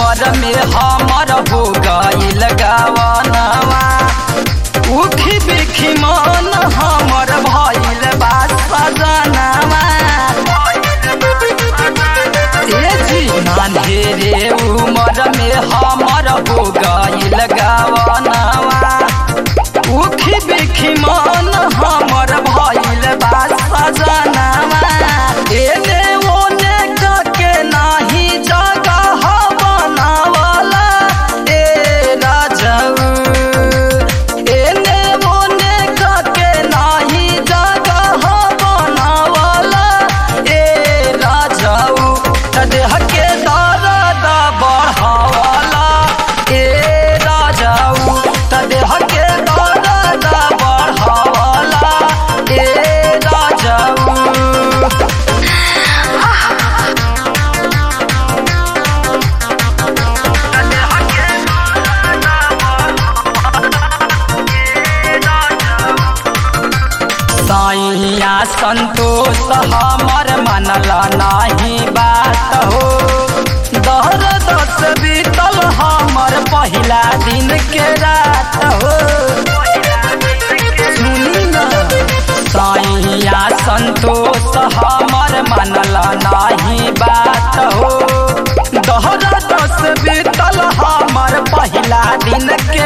उमर में हमर हो गईल गवनवा उखी बिखी मन हमर भइल बा सजनवा ए जी नान्हेरे उमर में हमर हो गईल गवनवा उखी बिखी मन हमर भइल बा सजनवा एने ओने के नाही जगह बनावला ए राजऊ एने ओने के नाही जगह बनावला ए राजऊ देह के दर्द बढ़ावला ए राजऊ देह के दर्द बढ़ावला ए राजऊ साइया संतोष हमर मनला नाही बात हो दहर दस बीतल हमर पहिला दिन के रात हो सुनी न साइया संतोष हमर मनला नाही बात हो दहर दस बीतल हमर पहिला दिन के